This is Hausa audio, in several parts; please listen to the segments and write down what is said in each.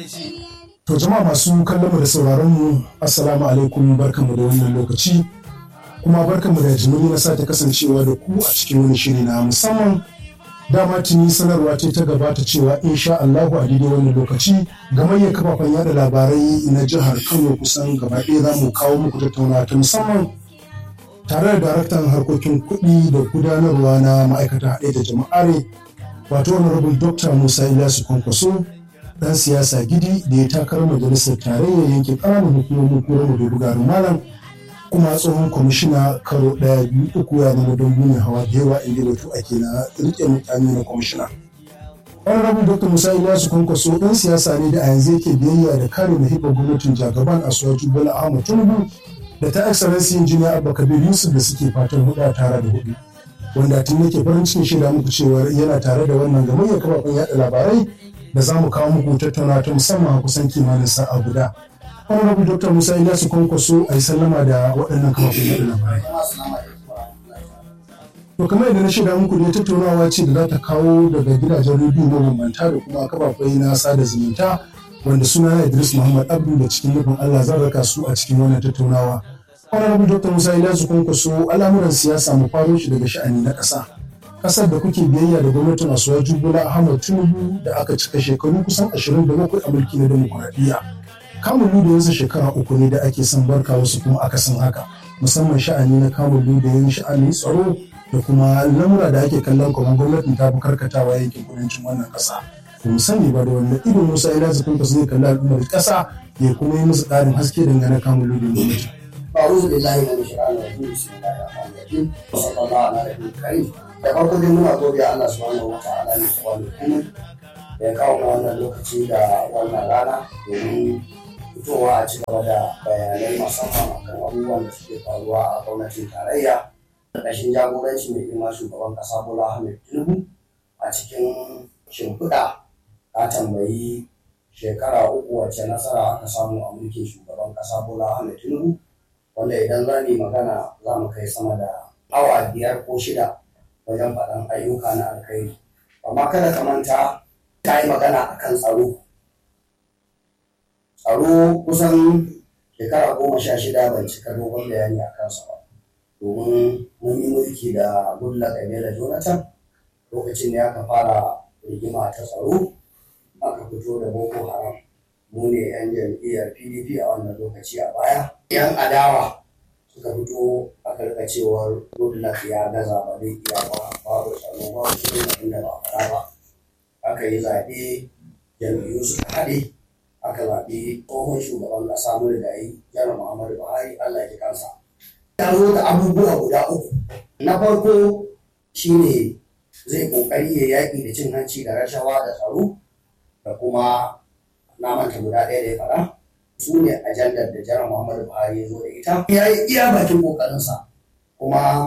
To jama'a masu kallon mu da sauraron mu assalamu alaikum barkamu da wannan lokaci kuma barkamu da jimiri na sake kasancewa da ku a cikin wani shiri na musamman dama tuni sanarwa ce ta gabata cewa insha Allahu a daidai wannan lokaci gamayyar kafafen yada labarai na jihar Kano kusan gaba ɗaya za mu kawo muku tattaunawa ta musamman tare da daraktan harkokin kuɗi da gudanarwa na ma'aikata haɗe da jama'are wato honorable dr musa ilyasu kwankwaso dan siyasa gidi da ya takarar majalisar tarayyar yankin ƙananan hukumomin kura mu dogo malam kuma tsohon kwamishina karo ɗaya biyu uku ya zama don mai hawa da yawa inda batu ake na rike mutane na kwamishina honorable dr musa ilyasu kwankwaso dan siyasa ne da a yanzu yake biyayya da kare mahimman gwamnatin jagaban asuwaju bola ahmad tinubu da ta excellency engineer abba kabir yusuf da suke fatan hudu tare da hudu wanda tun yake farin cikin shaida muku cewa yana tare da wannan gamayyar kafafen yada labarai da za mu kawo muku tattauna ta musamman a kusan kimanin sa'a guda. Honorable Dr. Musa Ilyasu Kwankwaso a yi sallama da waɗannan kafafen yada labarai. To kamar yadda na shaida muku ne tattaunawa ce da za ta kawo daga gidajen rediyo mabambanta da kuma kafafai na sada zumunta wanda suna Idris Muhammad Abdu da cikin nufin Allah zan raka su a cikin wannan tattaunawa. Honorable Dr. Musa Ilyasu Kwankwaso al'amuran siyasa mu faro shi daga sha'ani na ƙasa. Ƙasar da kuke biyayya da gwamnatin Asuwaju Bola Ahmad Tinubu da aka cika shekaru kusan 27 a mulki na demokuraɗiyya. Kamun da yanzu shekara uku ne da ake son barka wasu kuma akasin haka. Musamman sha'ani na kamun da yin sha'anin tsaro da kuma lamura da ake kallon kamar gwamnatin ta fi karkatawa yankin kudancin wannan ƙasa. Ba mu sani ba da wanda idon Musa Ilyasu Kwankwaso zai kalli al'ummar ƙasa ya kuma yi musu ƙarin haske dangane kamun da gwamnati. أعوذ بالله من الشيطان الرجيم بسم الله الرحمن الرحيم وصلى الله على نبينا الكريم da farko dai muna godiya Allah subhanahu wa ta'ala ne wani kuma da ya kawo wannan lokaci da wannan rana domin fitowa a ci gaba da bayanai musamman akan abubuwan da suke faruwa a gwamnatin tarayya ƙarƙashin jagoranci mai girma shugaban ƙasa Bola Ahmed Tinubu a cikin shimfiɗa ta tambayi shekara uku wacce nasara aka samu a mulkin shugaban ƙasa Bola Ahmed Tinubu wanda idan za mu magana za mu kai sama da awa biyar ko shida wajen faɗan ayyuka na alkhairi amma kada ka manta ta yi magana a kan tsaro tsaro kusan shekara goma sha shida ban cika dogon bayani a kansa ba domin mun yi mulki da gulla kabila jonathan lokacin da aka fara rigima ta tsaro aka fito da boko haram mu ne 'yan jam'iyyar pdp a wannan lokaci a baya 'yan adawa suka fito aka rika cewar goodluck ya gaza ba zai iya ba babu tsaro ba su ne abin da ba fara ba aka yi zaɓe jam'iyyu suka haɗe aka zaɓi tsohon shugaban ƙasa mu da yi janar muhammadu buhari allah ya kansa ya zo da abubuwa guda uku na farko shine zai ƙoƙari ya yaƙi da cin hanci da rashawa da tsaro da kuma na manta guda ɗaya da ya faɗa su ne ajandar da jiran Muhammadu Buhari ya zo da ita. Ya yi iya bakin ƙoƙarinsa kuma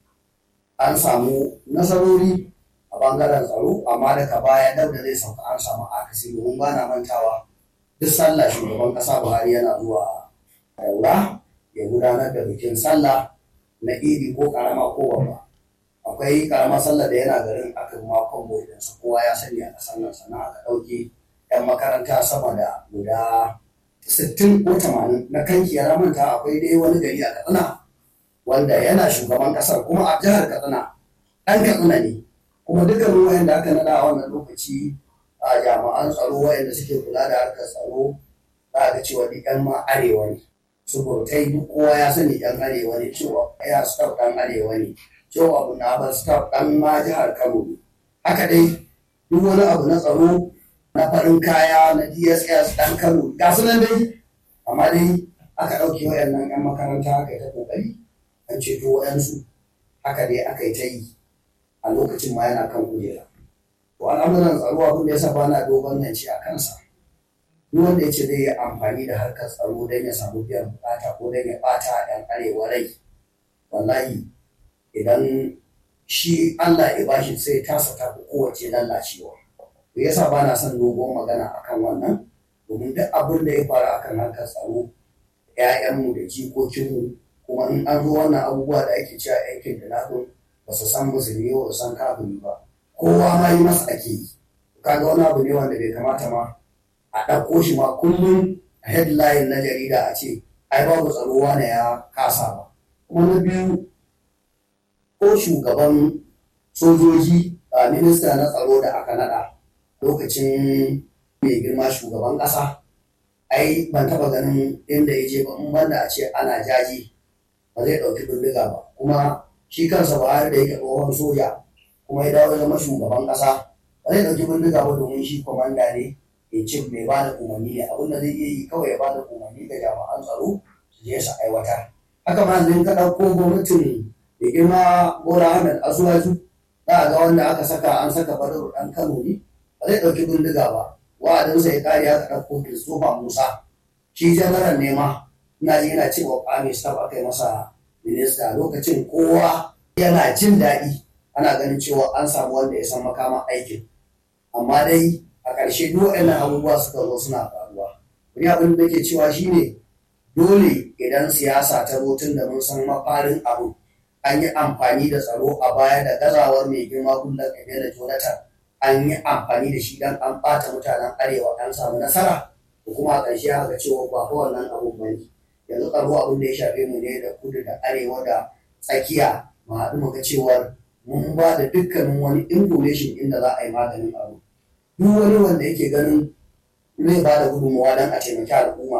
an samu nasarori a bangaren tsaro amma daga baya dab da zai sauka an samu akasi domin ba na mantawa duk sallah shugaban ƙasa Buhari yana zuwa daura ya gudanar da bikin sallah na idi ko karama ko babba. Akwai karamar sallah da yana garin aka makon boy kowa ya sani a ƙasar nan sannan aka ɗauke 'yan makaranta sama da guda sittin ko tamanin na kanki ya manta akwai dai wani gari a katsina wanda yana shugaban kasar kuma a jihar katsina ɗan katsina ne kuma dukkanin wayanda aka naɗa a wannan lokaci a jami'an tsaro wayanda suke kula da harkar tsaro za ga cewa duk yan ma arewa ne su burtai duk kowa ya sani yan arewa ne cewa ya staff ɗan arewa ne cewa abu na ba staff ɗan ma jihar kano ne haka dai duk wani abu na tsaro na farin kaya na dss dan kano ga su nan dai amma dai aka ɗauke wayannan 'yan makaranta aka yi ta ƙoƙari an ceto wayansu haka dai aka yi ta yi a lokacin ma yana kan kujera to al'amuran tsaro abin da ya sa bana dogon yanci a kansa duk wanda ya ce zai yi amfani da harkar tsaro don ya samu biyan bukata ko don ya ɓata 'yan arewa rai wallahi idan shi Allah ya bashi sai tasa ta kowace lallacewa to yasa ba na son dogon magana akan wannan domin duk abin da ya faru akan harkar tsaro ‘ya'yanmu da jikokinmu kuma in an zo wannan abubuwa da ake cewa aikin da nafin ba su san musulmi ba su san kafiri ba kowa ma yi masa ake yi kaga wani abu ne wanda bai kamata ma a a ɗauko shi ma kullum a headline na jarida a ce ai babu tsaro wane ya kasa ba kuma na biyu ko shugaban sojoji a minista na tsaro da aka naɗa lokacin mai girma shugaban ƙasa ai ban taɓa ganin inda ya je ba in banda a ce ana jaji ba zai ɗauki bindiga ba kuma shi kansa ba da yake tsohon soja kuma ya dawo ya zama shugaban ƙasa ba zai ɗauki bindiga ba domin shi kwamanda ne in ce mai ba da umarni ne abin da zai iya yi kawai ya ba da umarni ga jami'an tsaro su je su aiwatar haka ma yanzu ka ɗauko gwamnatin da girma bola ahmed azuwaju za a ga wanda aka saka an saka badar ɗan kano ne ba zai ɗauki bindiga ba wa'adinsa ya kare aka ɗauko christopher musa shi janaral ne ma ina ji yana cewa kwame staff aka yi masa minista lokacin kowa yana jin daɗi ana ganin cewa an samu wanda ya san makaman aikin amma dai a ƙarshe duk waɗannan abubuwa suka zo suna faruwa wani abin da ke cewa shine dole idan siyasa ta zo tun da mun san mafarin abu an yi amfani da tsaro a baya da gazawar mai girma kullum da jonathan an yi amfani da shi don an ɓata mutanen arewa an samu nasara da kuma a ƙarshe aka cewa ba ko wannan abun ba ne yanzu tsaro abin da ya shafe mu ne da kudu da arewa da tsakiya mu haɗu mu ga cewar mun ba da dukkanin wani information inda za a yi maganin abu duk wani wanda yake ganin zai ba da gudunmawa don a taimaki al'umma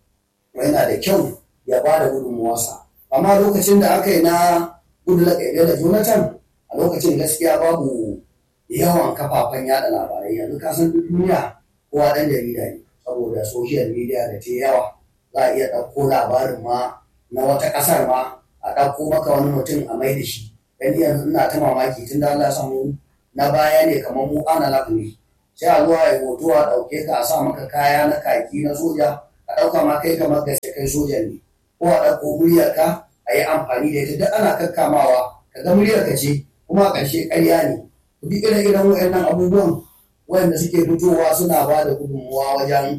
yana da kyau ya ba da gudunmawarsa amma lokacin da aka yi na goodluck da jonathan a lokacin gaskiya babu yawan kafafen yada labarai yanzu ka san duniya kowa ɗan jarida ne saboda social media da ta yawa za a iya ɗauko labarin ma na wata ƙasar ma a ɗauko maka wani mutum a mai da shi dan yanzu ina ta mamaki tun da Allah samu na baya ne kamar mu ana ne sai a zuwa ya hoto a ɗauke ka a sa maka kaya na kaki na soja a ɗauka ma kai kamar gaske kai sojan ne ko a ɗauko muryarka a yi amfani da ita duk ana kakkamawa ka ga muryarka ce kuma a ƙarshe ƙarya ne duk irin irin waɗannan abubuwan wanda suke fitowa suna ba da gudunmuwa wajen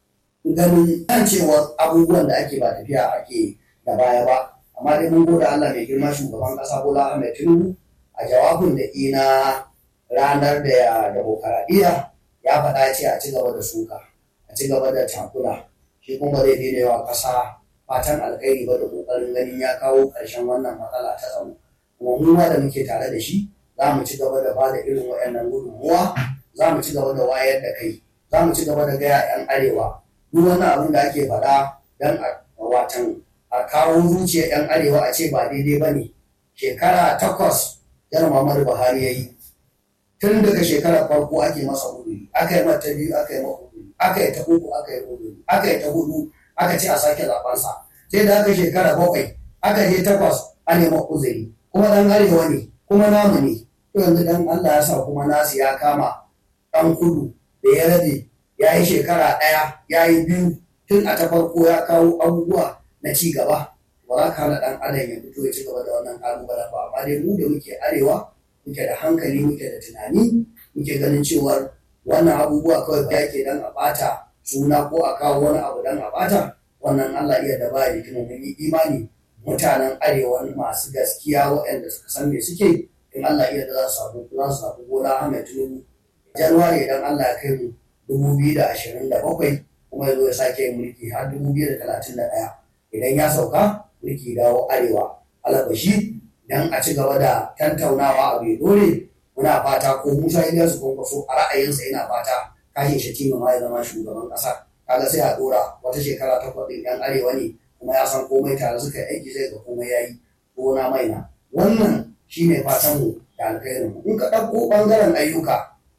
ganin kan cewa abubuwan da ake ba tafiya ake da baya ba amma dai mun gode Allah mai girma shugaban ƙasa Bola Ahmed Tinubu a jawabin da ina ranar da ya demokaradiyya ya faɗa ce a ci gaba da suka a ci gaba da takula shi kuma zai daina yawa ƙasa fatan alkhairi ba da ƙoƙarin ganin ya kawo ƙarshen wannan matsala ta tsaro kuma mu ma da muke tare da shi za mu ci gaba da ba da irin waɗannan gudunmuwa za mu ci gaba da wayar da kai za mu ci gaba da gaya 'yan arewa duk wani abin da ake faɗa don a watan a kawo zuciyar 'yan arewa a ce ba daidai ba ne shekara takwas yan Muhammadu Buhari ya yi tun daga shekarar farko ake masa hudu aka yi mata biyu aka yi mata hudu aka yi ta uku aka yi hudu aka yi ta hudu aka ce a sake zabansa sai da aka shekara bakwai aka je takwas a nema uzuri kuma dan arewa ne kuma namu ne to yanzu dan Allah ya sa kuma nasu ya kama dan kudu da ya rabe ya yi shekara ɗaya ya yi biyu tun a ta farko ya kawo abubuwa na ci gaba ba za ka hana ɗan adam ya fito ya ci gaba da wannan ƙalubalen ba amma dai mu da muke arewa muke da hankali muke da tunani muke ganin cewar wannan abubuwa kawai ba yake dan a ɓata suna ko a kawo wani abu dan a ɓata wannan Allah iya da ba ya kuma mun yi imani mutanen arewa masu gaskiya waɗanda suka san me suke in Allah iya da za su samu za su samu gona Ahmed Tinubu Januwari idan Allah ya kai mu dubu biyu da ashirin da bakwai kuma ya zo ya sake yin mulki har dubu biyu da talatin da ɗaya idan ya sauka mulki dawo arewa alabashi dan a ci gaba da tantaunawa a bai dole muna fata ko musa iliyasu kwankwaso a ra'ayinsa yana fata kashin shatima ma ya zama shugaban ƙasa kaga sai a dora wata shekara takwas ɗin yan arewa ne kuma ya san komai tare suka yi aiki zai ga komai ya yi gona maina wannan shine fatan mu da alkhairin mu in ka ɗauko ɓangaren ayyuka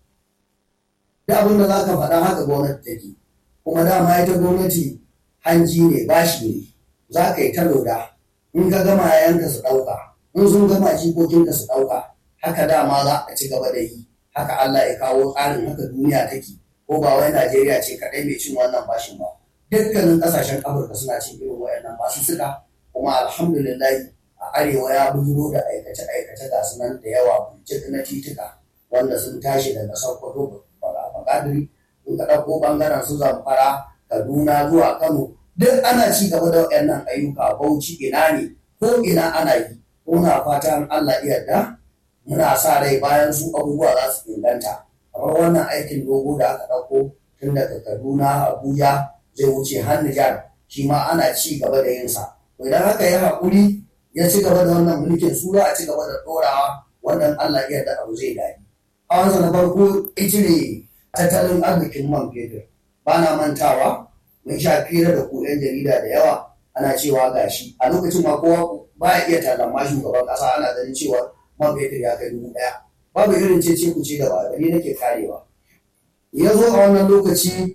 da abin da za ka faɗa haka gwamnati take kuma dama ita gwamnati hanji ne bashi ne za ka yi ta loda in ka gama yayanka su ɗauka in sun gama jikokinka su ɗauka haka dama za a ci gaba da yi haka Allah ya kawo tsarin haka duniya take ko ba wai Najeriya ce kaɗai mai cin wannan bashin ba dukkanin ƙasashen Afirka suna cin irin wayannan basu suka kuma alhamdulillah a arewa ya bujuro da aikace-aikace ga su nan da yawa burjik na tituka wanda sun tashi daga Sokoto Bakadiri in ka ɗauko ɓangaren su Zamfara Kaduna zuwa Kano duk ana ci gaba da waɗannan ayyuka bauchi ina ne ko ina ana yi muna fatan Allah yarda muna sa rai bayan su abubuwa za su inganta kamar wannan aikin dogo da aka ɗauko tun daga kaduna abuja zai wuce har nijar shi ma ana ci gaba da yin sa to idan haka ya haƙuri ya ci gaba da wannan mulkin su za a ci gaba da ɗorawa wannan allah ya da abu zai daɗi a wanzu na farko icire tattalin arzikin man fetur ba na mantawa mun sha fira da ku 'yan jarida da yawa ana cewa gashi a lokacin ma kowa ba ya iya talama shugaban ƙasa ana ganin cewa man fetur ya kai dubu ɗaya babu irin cece ku ce da ba gani nake karewa ya zo a wannan lokaci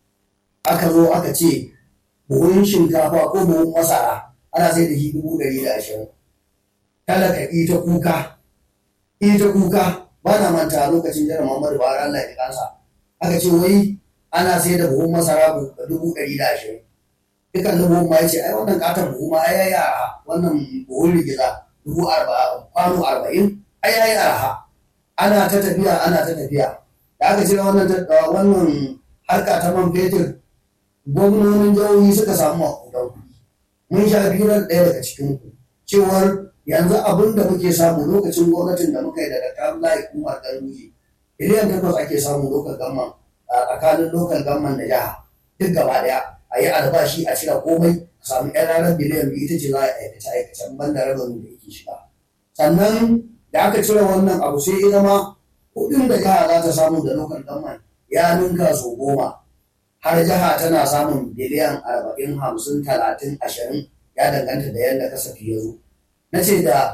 aka zo aka ce buhun shinkafa ko buhun masara ana sai da shi dubu ɗari da ashirin talaka ita kuka ita kuka ba na manta lokacin jiran Muhammadu Buhari Allah ya kansa aka ce wai ana sai da buhun masara dubu ɗari da ashirin dukan da buhun ma ya ce ai wannan katon buhu ma ai yayi arha wannan buhun rigiza dubu kwano arba'in ai yayi arha ana ta tafiya ana ta tafiya da aka cire wannan wannan harka ta man fetur gwamnonin jihohi suka samu makudan kuɗi mun sha biran ɗaya daga cikin ku cewar yanzu abin da muke samu lokacin gwamnatin da muka yi daga Abdullahi Umar Ganduje biliyan takwas ake samu lokal gamman a tsakanin lokal gamman da jiha duk gaba daya a yi albashi a cire komai a samu yan ranar biliyan biyu ita ce za a aikace aikacen banda rabin da yake shiga sannan da aka cire wannan abu sai ya zama kuɗin da jiha za ta samu da lokal gamman ya ninka so goma har jiha tana samun biliyan arba'in hamsin talatin ashirin ya danganta da yadda kasafi ya zo na ce da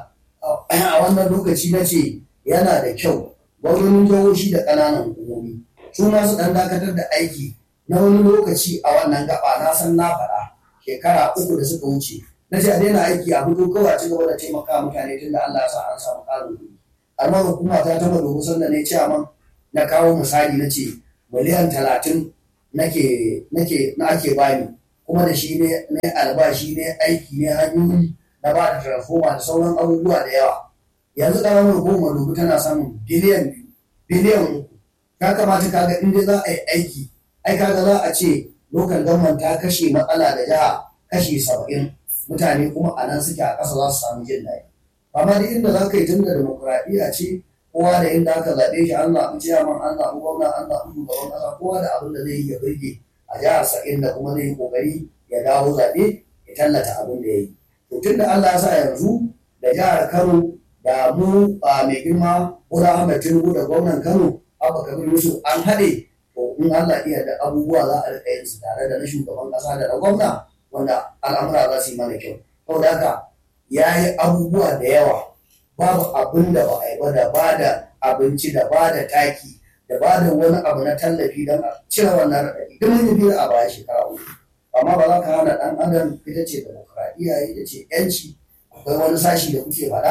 a wannan lokaci na ce yana da kyau gwamnonin jihohi da ƙananan hukumomi su ma su ɗan dakatar da aiki na wani lokaci a wannan gaba na san na faɗa shekara uku da suka wuce na ce a daina aiki a fito kawai a ci gaba da taimaka mutane tun da Allah ya sa an samu ƙarin kuɗi amma hukuma ta taɓa domin sanda ne ciyaman na kawo misali na ce miliyan talatin nake nake na ake bani kuma da shi ne albashi ne aiki ne hanyoyi na ba da transformer da sauran abubuwa da yawa yanzu ƙaramar hukumar dubu tana samun biliyan biyu biliyan uku ya kamata kaga in dai za a yi aiki ai kaga za a ce lokal government ta kashe matsala da jiha kashe saba'in mutane kuma a nan suke a ƙasa za su samu jin daɗi amma duk inda za ka yi tun da demokuraɗiyya ce kowa da inda aka zaɓe shi an zaɓi ciyaman an zaɓi gwamna an zaɓi shugaban ƙasa kowa da abin da zai yi ya birge a jihar sa'in da kuma zai yi ƙoƙari ya dawo zaɓe ya tallata abin da ya yi to tun da Allah ya sa yanzu da jihar Kano da mu a mai girma Bola Ahmed Tinubu da gwamnan Kano Abba Kabir Yusuf an haɗe to in Allah iya da abubuwa za a riƙa yin su tare da na shugaban ƙasa da na gwamna wanda al'amura za su yi mana kyau saboda haka ya yi abubuwa da yawa babu abin da ba a yi ba da ba da abinci da ba da taki da ba da wani abu na tallafi don a cire wannan raɗaɗi duk mun yi a baya shekara uku amma ba za ka hana ɗan adam ita ce demokradiyya ita ce yanci akwai wani sashi da kuke faɗa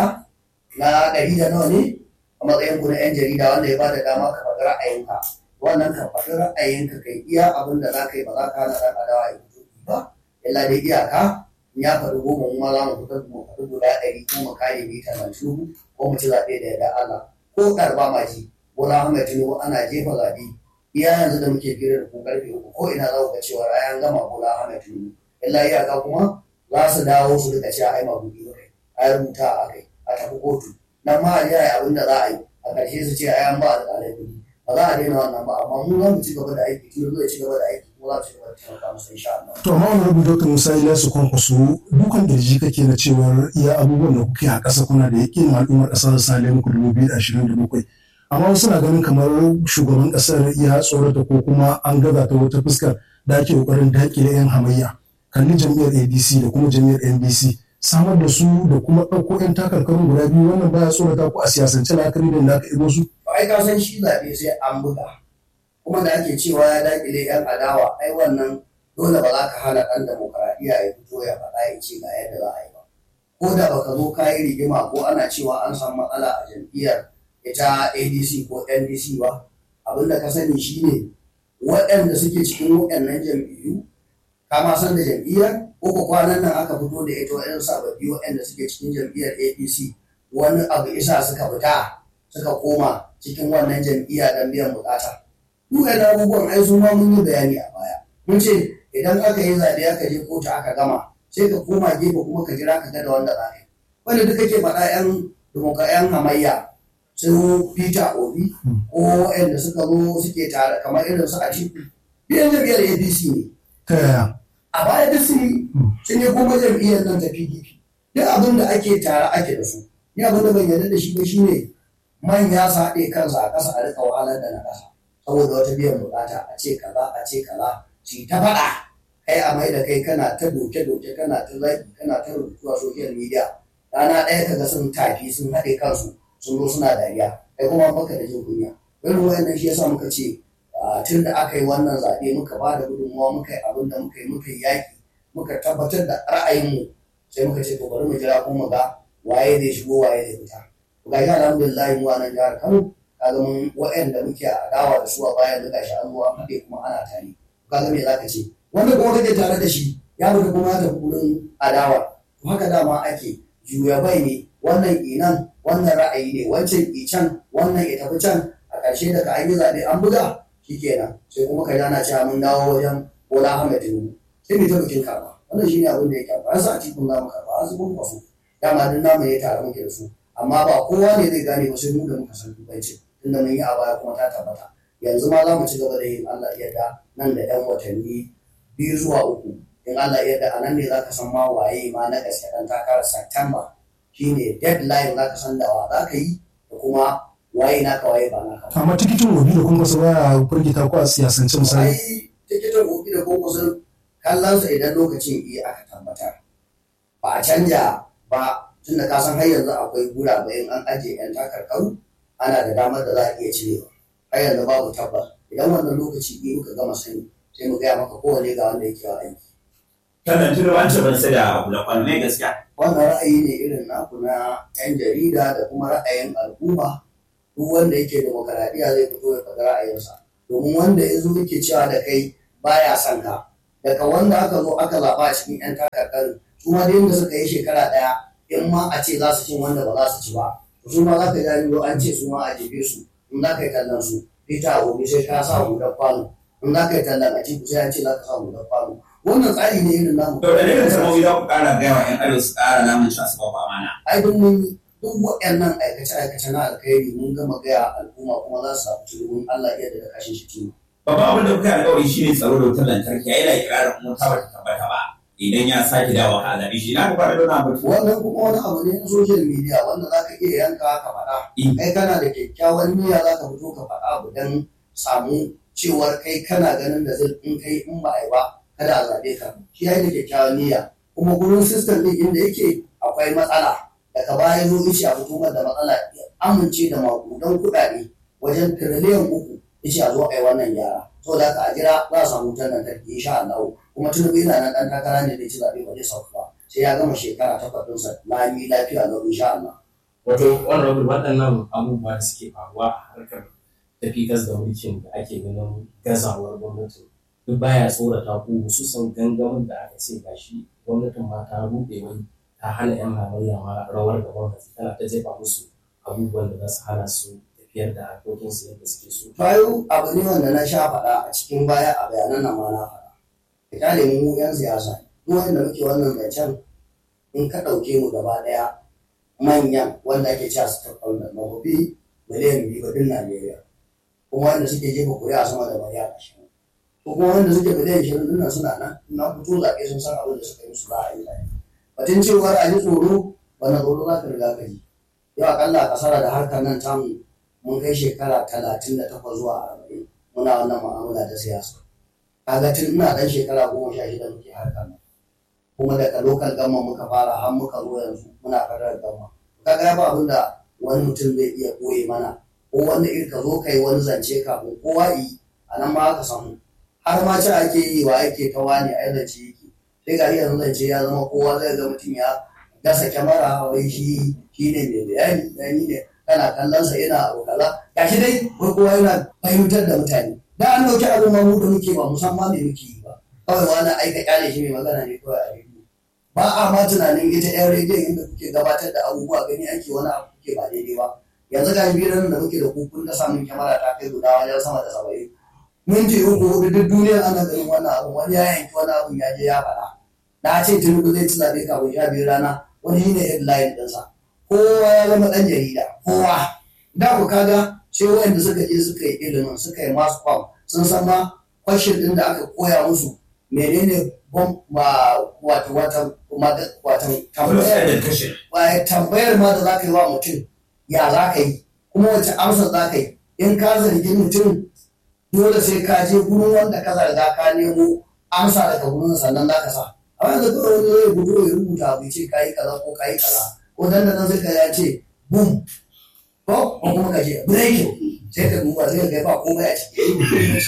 na ɗari da nawa ne a matsayin ku na yan jarida wanda ya bada dama ka faɗi ra'ayinka wannan ka faɗi ra'ayinka kai iya abin da za ka yi ba za ka hana ɗan adawa ya fito ba illa dai iyaka in ya faɗi goma mu ma za mu fito mu faɗi guda ɗari ko mu kare mu ta nan ko mu ci zaɓe da yadda Allah ko ɗarba ma ji Bola Ahmed Tinubu ana jefa zaɓe iya yanzu da muke fira da ku karfe uku ko ina za ku ga cewa rayan gama Bola Ahmed Tinubu illa iyaka kuma za su dawo su rika cewa ai mabuɗi ba kai ai rubuta a kai a tafi kotu nan ma a yi abin da za a yi a ƙarshe su ce ai an ba alƙalai kuɗi ba za a daina wannan ba amma mu za mu ci gaba da aiki Tinubu zai ci gaba da aiki kuma za mu ci gaba da taimaka musu insha Allah. To amma wani rubuta Dr. Musa Ilyasu Kwankwaso dukan kirji kake na cewar iya abubuwan da kuke a ƙasa kuna da yaƙin al'ummar ƙasar Sale muku dubu biyu da ashirin da bakwai. Amma wasu na ganin kamar shugaban ƙasar ya tsorata ko kuma an gaza ta wata fuskar da ake ƙoƙarin daƙile 'yan hamayya. Kalli jam'iyyar ADC da kuma jam'iyyar NDC samar da su da kuma ɗauko 'yan takarkarun guda biyu wannan baya tsorata ku a siyasance la'akari da aka ido su. Ai ka san shi zaɓe sai an buga. kuma da ake cewa ya daƙile 'yan adawa ai wannan dole ba za ka hana ɗan demokaradiyya ya fito ya faɗa ya ce ga yadda za a yi ba ko da baka zo ka yi rigima ko ana cewa an samu matsala a jam'iyyar ita adc ko ndc ba abin da ka sani shine waɗanda suke cikin waɗannan jam'iyyu ka ma san da jam'iyyar ko ko kwanan nan aka fito da ita waɗannan sababbi waɗanda suke cikin jam'iyyar adc wani abu isa suka fita suka koma cikin wannan jam'iyya don biyan bukata duk yana abubuwan ai su ma mun yi bayani a baya mun ce idan aka yi zaɓe aka je kotu aka gama sai ka koma gefe kuma ka jira ka ga da wanda za ka yi wanda duk kake faɗa yan demoka yan hamayya su peter obi ko waɗanda suka zo suke tare kamar irin su atiku biyan jam'iyyar apc ne ta yaya a baya duk sun yi sun yi kuma jam'iyyar nan ta pdp duk abin da ake tare ake da su ni abin da ban yarda da shi ba shine manya su haɗe kansu a ƙasa a rika wahalar da na ƙasa saboda wata biyan bukata a ce kaza a ce kaza su ta faɗa kai a mai da kai kana ta doke-doke kana ta zaki kana ta rubutu a social media rana ɗaya kaga sun tafi sun haɗe kansu sun zo suna dariya kai kuma baka da jin kunya irin wayannan shi yasa muka ce tun da aka yi wannan zaɓe muka ba da gudunmawa muka yi abin da muka yi muka yi yaƙi muka tabbatar da ra'ayinmu sai muka ce to bari mu jira kuma ga waye zai shigo waye zai fita ga shi alhamdulillah mu a nan jihar Kano kaga mun waɗanda muke adawa da su a bayan da gashi an zuwa haɗe kuma ana tare kaga me zaka ce wanda kuma kake tare da shi ya mutu kuma ya tafi wurin adawa to haka dama ake juya bai ne wannan inan wannan ra'ayi ne wancan ican wannan ya tafi can a ƙarshe daga an yi zaɓe an buga shikenan sai kuma ka jana cewa mun dawo wajen Bola Ahmed Tinubu sai mu ta bikin karɓa wannan shine abin da ya karɓa an sa a cikin zamu karɓa an su mun kwaso dama duk namu ya tare muke da su amma ba kowa ne zai gane ba sai mu da muka san dubanci tunda mun yi a baya kuma ta tabbata yanzu ma za mu ci gaba da yin Allah yadda nan da yan watanni biyu zuwa uku in Allah yadda a nan ne za ka san ma waye ma na gaske dan takarar September shine deadline za ka san da wa za ka yi da kuma waye naka waye ba naka ba. amma tikitin gobe da kuma su baya firgita ko a siyasance misali Ai tikitin gobe da kuma sun kallon sa idan lokacin iya aka tabbatar ba a canja ba tunda ka san har yanzu akwai gurabe in an ajiye yan takarkaru ana da damar da za a iya cirewa har yanzu babu tabbas idan wannan lokaci biyu muka gama sani sai mu gaya maka kowane ga wanda yake wa aiki Kana tuna wancan ban sai da hula kwallo ne gaskiya. wannan ra'ayi ne irin naku na yan jarida da kuma ra'ayin al'umma duk wanda yake demokaradiyya zai fito ya faɗi ra'ayinsa domin wanda ya zo yake cewa da kai baya son ka daga wanda aka zo aka zaɓa a cikin yan takarkarin su ma da yadda suka yi shekara ɗaya in ma a ce za su cin wanda ba za su ci ba su ma za ka gani an ce su ma a jefe su in za ka yi kallon su ita gobe sai ka sa hudar kwano in za ka yi tallan a cikin sai an ce za ka sa hudar kwano wannan tsari ne irin namu To da ne da sarmomi za ku ƙara gaya wa 'yan arewa su ƙara namun cewa su ba ku amana. ai duk mun yi duk waɗannan aikace-aikace na alkhairi mun gama gaya al'umma kuma za su samu turbin Allah iya da kashin shi tuni Babban abin da kuka yi alƙawari shi ne tsaro da wutar lantarki ya yi da ikirarin kuma ta bata tabbata ba. Idan ya sake dawo a zaɓe shi na ku fara dona batu. wannan kuma wani abu ne na social media wanda za ka iya yanka ka faɗa kai kana da kyakkyawan niyya za ka fito ka faɗa abu don samu cewar kai kana ganin da zai in kai in ba a yi ba kada a zaɓe ka shi ya yi da kyakkyawan niyya kuma gurin system ɗin inda yake akwai matsala daga baya zo ishi a fito da matsala ya amince da maƙudan kuɗaɗe wajen tiriliyan uku ishi a zo a yi wannan gyara saboda haka a jira za a samu wutar lantarki insha Allah kuma tunubu yana nan ɗan takara ne da ci zaɓe ba zai sauka ba sai ya gama shekara takwas ɗinsa lami lafiya na insha Allah. wato honorable waɗannan abubuwa da suke faruwa a harkar tafikas da mulkin da ake ganin gazawar gwamnati duk baya tsorata ku hususan gangamin da aka ce gashi gwamnatin ma ta buɗe wai ta hana yan hamayya ma rawar da gwamnati tana ta jefa musu abubuwan da za su hana su tafiyar da harkokinsu yadda suke so. Bayo abu ne wanda na sha faɗa a cikin baya a bayanan nan ma na faɗa. Ka kyale mu 'yan siyasa duk wanda muke wannan zancen in ka ɗauke mu gaba ɗaya manyan wanda ake cewa su taɓa da mafi miliyan biyu ba din Najeriya. Kuma wanda suke jefa kuri'a sama da miliyan ashirin. Ko kuma wanda suke miliyan ashirin din nan suna nan na fito zaɓe sun san abin da suka yi musu za a yi zaɓe. Batun cewar a ji tsoro wani tsoro za ka riga ka ji. Yau akalla a kasara da harkar nan tamu mun kai shekara talatin da takwas zuwa arba'in muna wannan mu'amala ta siyasa kaga tun ina dan shekara goma sha shida muke harka nan kuma daga lokal gama muka fara har muka zo yanzu muna fadar gama kaga ba abin da wani mutum zai iya koye mana ko wanda irin ka zo kai wani zance kafin kowa yi a nan ma aka samu har ma ci ake yi wa ake ta wani ai zance yake sai ga yanzu zance ya zama kowa zai ga mutum ya gasa kyamara wai shi shi ne mai bayani yani ne kana kallon sa yana abu kaza gashi dai wai kowa yana fahimtar da mutane da an dauki abin ma mu da muke ba musamman me muke yi ba kawai wani aika kyale shi mai magana ne kawai a rediyo ba a ma tunanin ita yan rediyon inda kuke gabatar da abubuwa gani ake wani abu kuke ba daidai ba yanzu ga biran da muke da kukun da samun kyamara ta kai guda wajen sama da saba'in minti uku hudu duk duniyar ana ganin wannan abu wani ya yanki wani abu ya je ya faɗa na ce tinubu zai ci zaɓe kafin sha biyu rana wani shine headline ɗinsa kowa ya zama ɗan jarida kowa da ku kaga sai wanda suka je suka yi ilimin suka yi masu kwam sun san ma kwashin ɗin da aka koya musu menene bom ma wato wata wata tambayar kashin ba tambayar ma da za ka yi wa mutum ya za ka yi kuma wace amsa za ka yi in ka zargi mutum dole sai ka je gurin wanda ka zarga ka nemo amsa daga gurin sannan za ka sa a yanzu kawai wani zai gudu ya rubuta abu ce ka yi kaza ko ka yi kaza ko dan da nan sai ka ya ce boom ko ko kuma ka ce breaking sai ka duba sai ka ga ba komai a ciki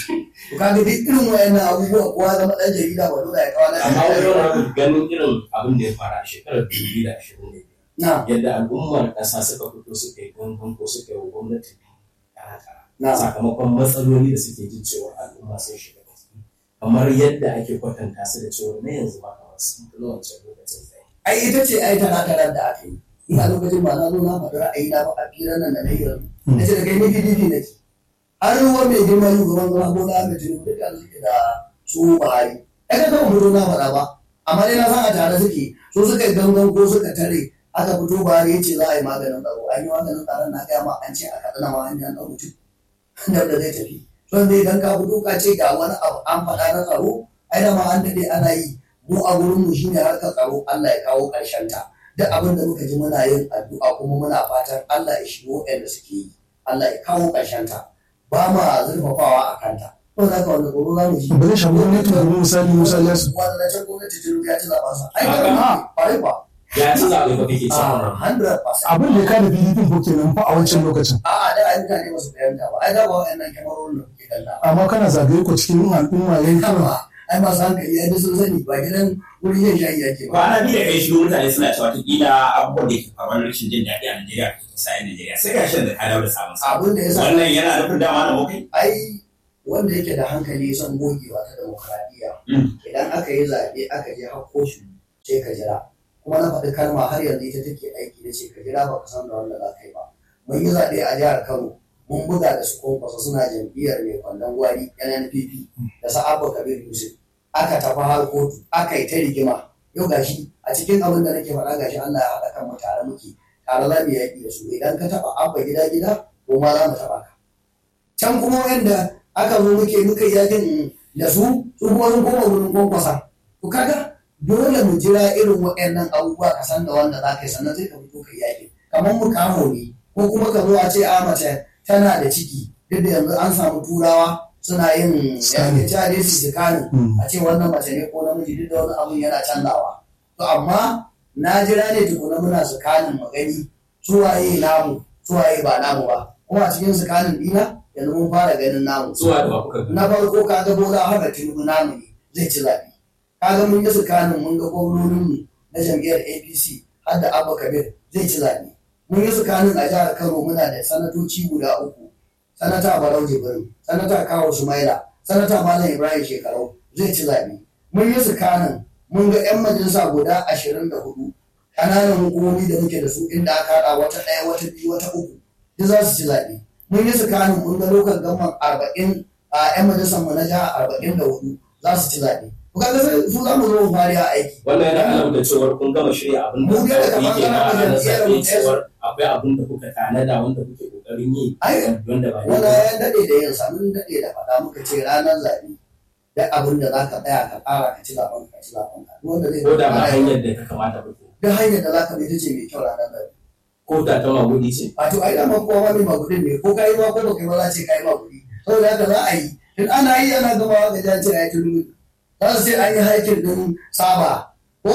to ka ga duk irin wayannan abubuwa kowa zama dan jarida ba dole ya kawo na amma wani abu ganin irin abin da ya faru a shekarar dubu da ashirin da na yadda al'ummar ƙasa suka fito suka yi gangan ko suka yi wa gwamnati kara na sakamakon matsaloli da suke jin cewa al'umma sun shiga ciki kamar yadda ake kwatanta su da cewa na yanzu ba kamar sun fi na wancan lokacin tsaye. ai ita ce ai tana tarar da aka yi ina lokacin ba na zo na faɗi ra'ayi na ba a firar nan da na yi yanzu na ce da kai ni PDP na ke an ruwa mai girma shugaban zama bola ahmed tinubu duka da suke da su buhari ai ka taɓa fito na faɗa ba amma dai na san a tare suke so suka yi gangan ko suka tare aka fito buhari ya ce za a yi maganin tsaro an yi maganin tsaron na gaya ma an ce a kaɗana ma hanyar ɗan mutum da da zai tafi so dai idan ka fito ka ce ga wani abu an faɗa na tsaro ai da ma an daɗe ana yi mu a gurin mu shine harkar tsaro Allah ya kawo ƙarshen ta duk abin da muka ji muna yin addu'a kuma muna fatan Allah ya shigo waɗanda suke yi Allah ya kawo ƙarshen ta ba ma zurfafawa a kanta ko za ka wanda tsoro za mu ji ba zai shafi gwamnati domin misali musa ya su wanda na can gwamnati tun ya ci zaɓen sa ai Haka. ba ma ƙwarai ba Ya ci zaɓe ba kake a cewa 100% abin da ya kada pdp ko kenan fa a wancan lokacin a'a da ai mutane ba su fahimta ba ai da ba wa'annan kyamarorin da kuke kalla amma kana zagaye ko cikin al'umma yankin kama ai masu hankali ai duk sun sani ba gidan wurin yin shayi yake ba kwana biyu da kai shigo mutane suna cewa watakila abubuwan da ke faruwa na rashin jin daɗi a Najeriya ke kusa yan Najeriya sai ka shan da ka dawo da sabon sa abin da ya sa wannan yana nufin dama na mokai ai wanda yake da hankali son gogewa ta demokradiyya idan aka yi zaɓe aka je har kotu sai ka jira kuma na faɗi kalma har yanzu ita take aiki da ce ka jira ba ka san da wanda za ka yi ba mun yi zaɓe a jihar kano mun buga da su kwankwasa suna jam'iyyar mai kwandon gwari nnpp da sa'abba kabir yusuf aka tafi har kotu aka yi ta rigima yau gashi a cikin abin da nake faɗa gashi allah ya haɗa kan mu tare muke tare za mu yaƙi da su idan ka taɓa abba gida gida ko ma za mu taɓa ka can kuma wanda aka zo muke muka yi yakin da su su kuma sun koma wurin kwankwasa to kaga dole mu jira irin waɗannan abubuwa ka san da wanda za ka yi sannan sai ka fito ka yi yakin kamar mu kamo ne ko kuma ka zo a ce a mace tana da ciki duk da yanzu an samu turawa suna yin Scanning. yanke dai su sikanin Mm. a ce wannan mace ne ko namiji duk da wani abun yana canzawa to amma na jira ne tukuna muna sikanin magani suwaye namu suwaye ba namu ba kuma a cikin sikanin dina yanzu mun fara ganin namu zuwa da ba kuka na farko kaga bola haka tinubu namu ne zai ci zaɓe kaga mun yi tsakanin mun ga gwamnoninmu na jam'iyyar apc har da abba kabir zai ci zaɓe mun yi tsakanin a jihar kano muna da sanatoci guda uku sanata barau jibrin sanata kawo sumaila sanata malam ibrahim shekarau zai ci zaɓe mun yi tsakanin mun ga 'yan majalisa guda ashirin da hudu ƙananan hukumomi da muke da su inda aka haɗa wata ɗaya wata biyu wata uku duk za su ci zaɓe mun yi tsakanin mun ga lokal gamman arba'in a 'yan majalisar mu na jiha arba'in da hudu za su ci zaɓe. To kaga sai su za mu zo mu fari a aiki. wannan yana alamta cewar kun gama shirya abin da Mu dai daga kuke na bangaren na jam'iyyar zaɓe mu ɗaya cewar akwai abin da kuka tanada wanda kuke kokarin yi Ai, wanda ba Wani yi ya daɗe da yin sa mun daɗe da faɗa muka ce ranar zaɓe. Da abin da za ka tsaya ka ƙara ka ci zaɓen ka ci zaɓen ka. Duk Wanda zai ko da ba ƙara hanyar da ka kamata ba Duk hanyar da za ka bi ita ce mai kyau ranar zaɓe. ko da ta magudi ce Wato ai dama kowa ma mai magudin ne ko kai ma ko ba kai ba za ce kai magudi. Saboda haka za a yi. Tun ana yi ana gamawa ga jajin a yi tunu. Za su ce an yi haikin ɗin saba. Ko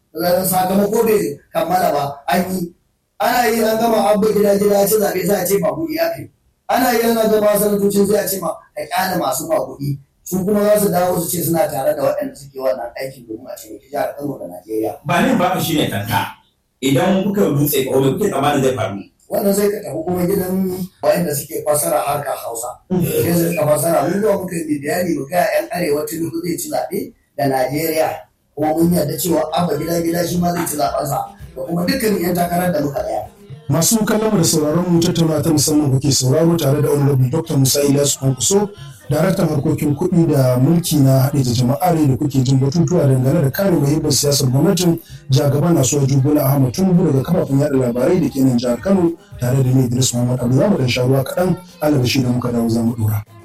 sakamako bai kammala ba an yi. Ana yi an gama abba gida gida ci zaɓe za a ce magudi aka yi. Ana yi ana gama sanatocin sai a ce ma a ƙyale masu magudi. Su kuma za su dawo su ce suna tare da waɗanda suke wannan aikin domin a taimaki jihar Kano da Najeriya. ba ne ba shi ne kanka idan kuka dutse ko kuke tsammanin zai faru wannan sai ka tafi kuma gidan wayanda suke fasara harkar hausa sai su rika fasara mun zuwa muka yi bayani mu ga yan arewa tinubu zai ci zaɓe da najeriya kuma mun yarda cewa abba gida gida shi ma zai ci zaɓensa da kuma dukkan yan takarar da muka tsaya masu kallon mu da sauraron mu tattauna ta musamman kuke sauraro tare da honorable dr musa ilyasu kwankwaso daraktan harkokin kuɗi da mulki na haɗe da jama'ar da kuke jin batutuwa dangane da kare muhimmin siyasar gwamnatin jagaban nasuwa jubola ahmad tinubu daga kafafen yaɗa labarai da ke nan jihar kano tare da ni idris muhammad abu za mu dan sha ruwa kaɗan alabashi da muka dawo za mu ɗora.